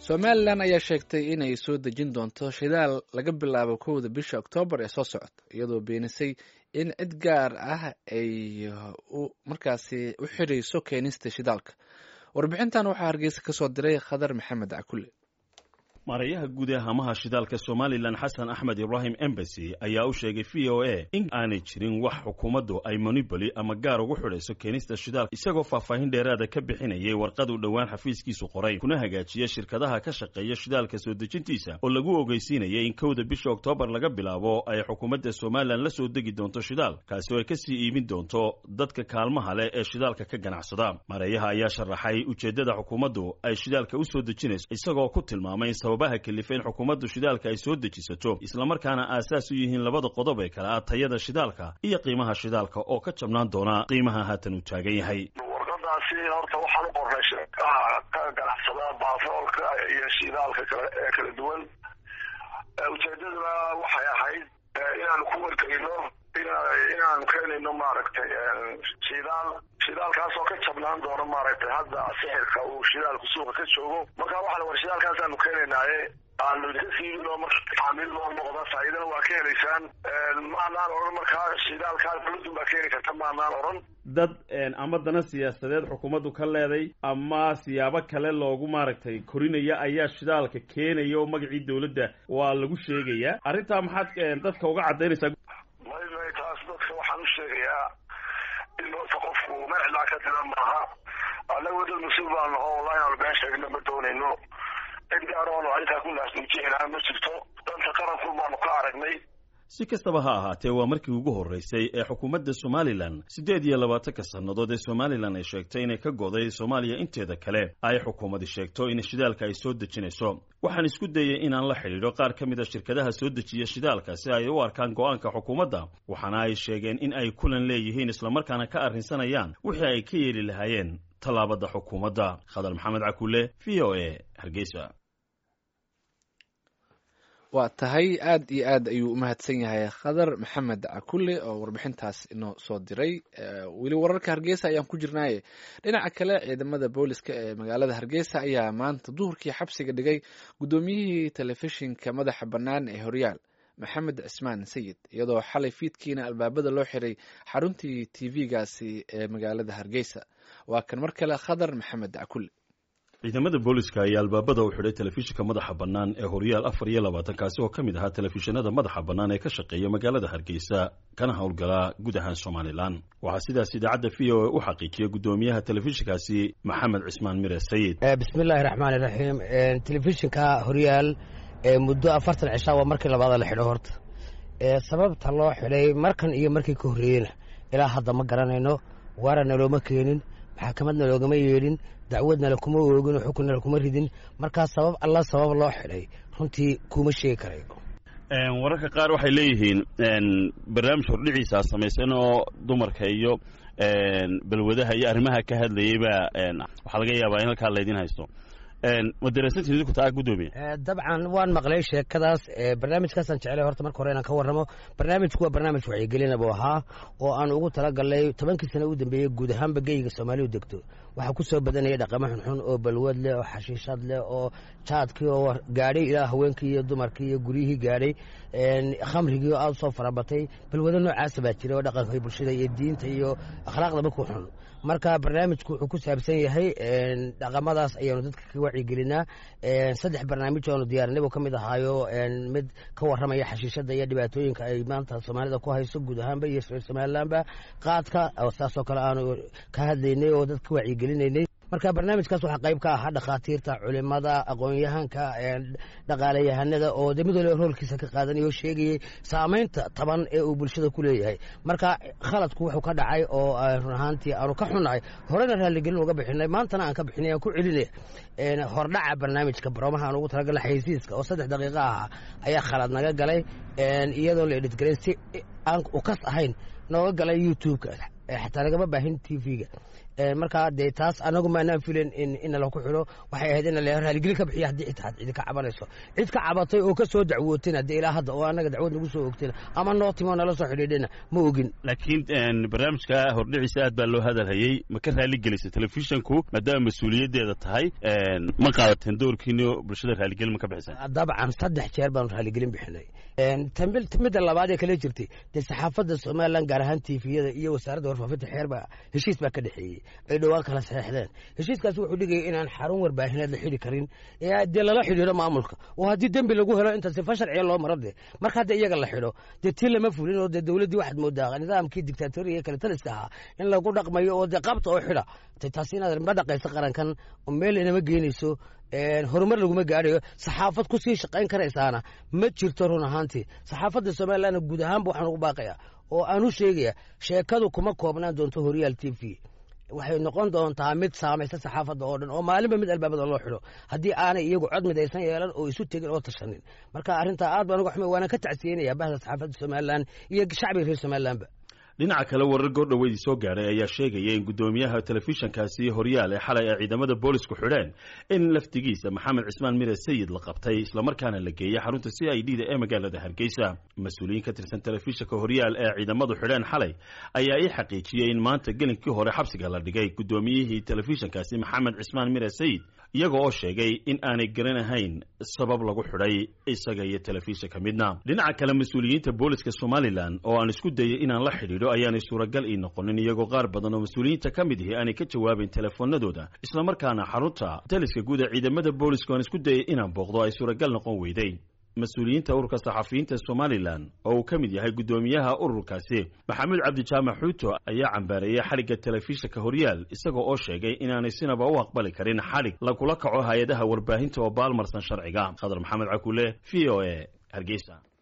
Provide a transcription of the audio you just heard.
somalilan ayaa sheegtay inay soo dejin doonto shidaal laga bilaabo kowda bisha oktoobar ee soo socota iyadoo beenisay in cid gaar ah ay markaasi u xirayso keenista shidaalka warbixintan waxaa hargeysa ka soo diray khadar maxamed cakulle maarayaha guud ee hamaha shidaalka somalilan xasan axmed ibraahim embasy ayaa u sheegay v o a in aanay jirin wax xukuumaddu ay moniboli ama gaar ugu xidhayso keenista shidaalka isagoo faahfaahin dheeraada ka bixinayay warqad uu dhowaan xafiiskiisu qoray kuna hagaajiya shirkadaha ka shaqeeya shidaalka soo dejintiisa oo lagu ogeysiinayay in kowda bisha oktoobar laga bilaabo ay xukuumadda somalilan la soo degi doonto shidaal kaasi oo ay kasii iibin doonto dadka kaalmaha leh ee shidaalka ka ganacsada maarayaha ayaa sharaxay ujeeddada xukuumaddu ay shidaalka u soo dejinayso isagoo ku tilmaamay baha kalifa in xukuumaddu shidaalka ay soo dejisato islamarkaana aasaas u yihiin labada qodob ee kale ah tayada shidaalka iyo qiimaha shidaalka oo ka jabnaan doona qiimaha haatan uu taagan yahay warqadaasi horta waxaan u qornay shirkaha ka ganacsada baafoolka iyo shidaalka kale ee kala duwan ujeedaduna waxay ahayd inaanu ku wargelino inaanu keenayno maaragtay shidaal shidaalkaasoo ka jabnaan doono maaragtay hadda sixirka uu shidaalku suuqa ka joogo marka waxaan war shidaalkaasaanu keenaynaaye aanu idinka siibino marka taamiil loo noqda faa'iidana waa ka helaysaan maanaan odhan markaa shidaalkaa dawladun baa keeni karta maanaan odhan dad ama dana siyaasadeed xukuumaddu ka leeday ama siyaabo kale loogu maaragtay korinaya ayaa shidaalka keenaya oo magacii dawladda waa lagu sheegayaa arrintaa maxaad dadka uga caddaynaysaa may may taas dadka waxaan u sheegayaa in horta qofku magacilaa ka dila maaha annagu dad mas-uul baan naho wallahi aanu been sheegna ma doonayno cid gaaroonu arrintaa ku naasnuujinaa ma jirto danta qaranku baanu ka aragnay si kastaba ha ahaatee waa markii ugu horreysay ee xukuumadda somalilan siddeed iyo labaatanka sannadood ee somalilan ay sheegtay inay ka goday soomaaliya inteeda kale ay xukuumadi sheegto in shidaalka ay soo dejinayso waxaan isku dayay inaan la xidhiidho qaar ka mid a shirkadaha soo dejiya shidaalka si ay u arkaan go'aanka xukuumadda waxaana ay sheegeen in ay kulan leeyihiin islamarkaana ka arrinsanayaan wixii ay ka yeeli lahaayeen tallaabada xukuumadda khadar maxamed cakulle v o a hargeysa waa tahay aad iyo aad ayuu umahadsan yahay khadar maxamed cakulle oo warbixintaas inoo soo diray weli wararka hargeysa ayaan ku jirnaaye dhinaca kale ciidamada booliska ee magaalada hargeysa ayaa maanta duhurkii xabsiga dhigay guddoomiyihii telefishinka madaxa bannaan ee horyaal maxamed cismaan sayid iyadoo xalay fiidkiina albaabada loo xiray xaruntii t v-gaasi ee magaalada hargeysa waa kan mar kale khadar maxamed cakulle ciidamada booliska ayaa albaabada u xidhay telefishinka madaxa bannaan ee horyaal afar iyo labaatan kaasi oo ka mid ahaa telefishinada madaxa bannaan ee ka shaqeeya magaalada hargeysa kana howlgalaa guud ahaan somalilan waxaa sidaas idaacadda v o a u xaqiijiyay guddoomiyaha telefishinkaasi maxamed cismaan mire sayid bismillahi raxmaani raxiim telefishinka horyaal muddo afartan cishaa waa markii labaada la xidho horta sababta loo xidhay markan iyo markii ka horreeyena ilaa hadda ma garanayno waarana looma keenin maxakamadna loogama yeedhin dacwadna lakuma oogin oo xukunna lakuma ridin markaa sabab alla sabab loo xidhay runtii kuma sheegi karayo wararka qaar waxay leeyihiin barnaamij hordhiciisa samaysan oo dumarka iyo balwadaha iyo arrimaha ka hadlayay baa waxaa laga yaabaa in halkaa laydin haysto ma daraasantiin idinku taa guddoomiye dabcan waan maqlay sheekadaas barnaamijkaasaan jeclay horta marka hore inaan ka warramo barnaamijku waa barnaamij wacyigelina buu ahaa oo aan ugu talagalnay tobankii sano u dambeeyey guud ahaanba geyga soomaalidu degto waxaa ku soo badanaya dhaqamo xunxun oo balwad leh oo xashiishad leh oo jaadkii oo gaadhay ilaa haweenkii iyo dumarkii iyo guryihii gaadhay khamrigii oo aada usoo farabatay balwado noocaasa baa jira oo dhaqanka bulshada iyo diinta iyo akhlaaqdaba ku xun marka barnaamijku wuxuu ku saabsan yahay dhaqamadaas ayaanu dadka ka wacyigelinaa saddex barnaamij oonu diyaarinay buu ka mid ahaayo mid ka warramaya xashiishada iyo dhibaatooyinka ay maanta soomaalida ku hayso guud ahaanba iyo somalilanba qaadka saasoo kale aanu ka hadlaynay oo dadka ka wacyigelinaynay marka barnaamijkaas waxaa qayb ka ahaa dhakhaatiirta culimada aqoon-yahanka dhaqaalayahanada oo de mid waliba roolkiisa ka qaadanaya oo sheegayay saamaynta taban ee uu bulshada ku leeyahay marka khaladku wuxuu ka dhacay oo run ahaantii aanu ka xunnahay horena raalligelin uga bixinay maantana aan ka bixinay aan ku celinaya hordhaca barnaamijka baroomaha aan ugu talagalna xaysiiska oo saddex daqiiqo ahaa ayaa khalad naga galay iyadoon la edhitgarayn si aan ukas ahayn nooga galay youtube-ka xataa lagama baahin t v-ga markaa dee taas anagu maanaan filen in nala ku xidho waxay ahayd in la raaligelin ka bixiya haddii xitaa cidi ka cabanayso cid ka cabatay oo ka soo dacwootayna dee ilaa hadda oo annaga dacwad nagu soo ogtayna ama noo timo nala soo xidhiidhina ma ogin laakiin barnaamijka hordhiciisa aad baa loo hadalhayey ma ka raaligelisay telefishonku maadaama mas-uuliyaddeeda tahay ma qaadateen doorkiini bulshada raaligelin ma ka bixiseen dabcan saddex jeer baanu raaligelin bixinay midda labaad ee kale jirtay dee saxaafadda somalilan gaar ahaan tifiyada iyo wasaaradda warfaafinta xeerbaa heshiis baa ka dhexeeyey ay dhowaan kala saxeexdeen heshiiskaasi wuxuu dhigaya inaan xarun warbaahineed la xidhi karin ee dee lala xidhiidho maamulka oo haddii dembi lagu helo inta sifa sharciya loo maro de marka hadda iyaga la xidho dee tii lama fulin oo dee dowladdii waxaad moodaa nidaamkii dictatoriga kale taliska ahaa in lagu dhaqmayo oo dee qabta oo xidha taasi inaad ma dhaqayso qarankan oo meel inama geenayso horumar laguma gaadhayo saxaafad kusii shaqayn karaysaana ma jirto run ahaantii saxaafadda somalilanna guud ahaanba waxaan ugu baaqaya oo aan u sheegaya sheekadu kuma koobnaan doonto horyaal t v waxay noqon doontaa mid saamaysa saxaafadda oo dhan oo maalinba mid albaabada loo xidho haddii aanay iyagu cod midaysan yeelan oo isu tegin oo tashanin marka arrintaa aad baan uga xumay waana ka tacsiyenaya bahda saxaafadda somalilan iyo shacbiga reer somalilanba dhinaca kale warar goordhoweydii soo gaadhay ayaa sheegaya in guddoomiyaha telefishinkaasi horyaal ee xalay ay ciidamada boolisku xidheen in laftigiisa maxamed cismaan mire sayid la qabtay islamarkaana la geeyey xarunta c i d da ee magaalada hargeysa mas-uuliyiin ka tirsan telefishinka horyaal ee ciidamadu xidheen xalay ayaa ii xaqiijiyey in maanta gelinkii hore xabsiga la dhigay guddoomiyihii telefishinkaasi maxamed cismaan mire sayid iyaga oo sheegay in aanay garanahayn sabab lagu xidhay isaga iyo telefishinka midna dhinaca kale mas-uuliyiinta booliska somalilan oo aan isku dayay inaan la xidhiidho ayaanay suuragal ii noqonin iyagoo qaar badan oo mas-uuliyiinta ka mid ihi aanay ka jawaabayn telefoonadooda islamarkaana xarunta taliska guud ee ciidamada booliska aan isku dayay inaan booqdo ay suuragal noqon weyday mas-uuliyiinta ururka saxafiyiinta somalilan oo uu ka mid yahay guddoomiyaha ururkaasi maxamuud cabdijaamac xuuto ayaa cambaareeyey xadhigga telefishinka horyaal isaga oo sheegay inaanay sinaba u aqbali karin xadhig lagula kaco hay-adaha warbaahinta oo baalmarsan sharciga khadar maxamed cakule v o a hargeysa